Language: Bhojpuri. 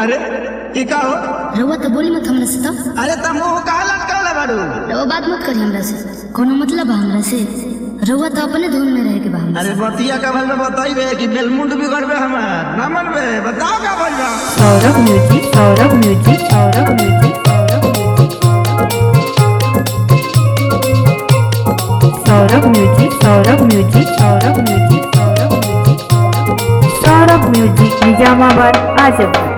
अरे ई का हो रउआ तो बोली मत हमरा से तो अरे त मुंह काहे लटकाले बाड़ू रउआ बात मत करी हमरा से कोनो मतलब बा हमरा से रउआ तो अपने धुन में रहे के बा हमरा अरे बतिया का भल में बताइबे कि बेलमुंड बिगड़बे हमार ना मनबे बताओ का भइल बा Saurabh music Saurabh music Saurabh music Saurabh music Saurabh music Saurabh music Saurabh music Saurabh music Nizamabad आजम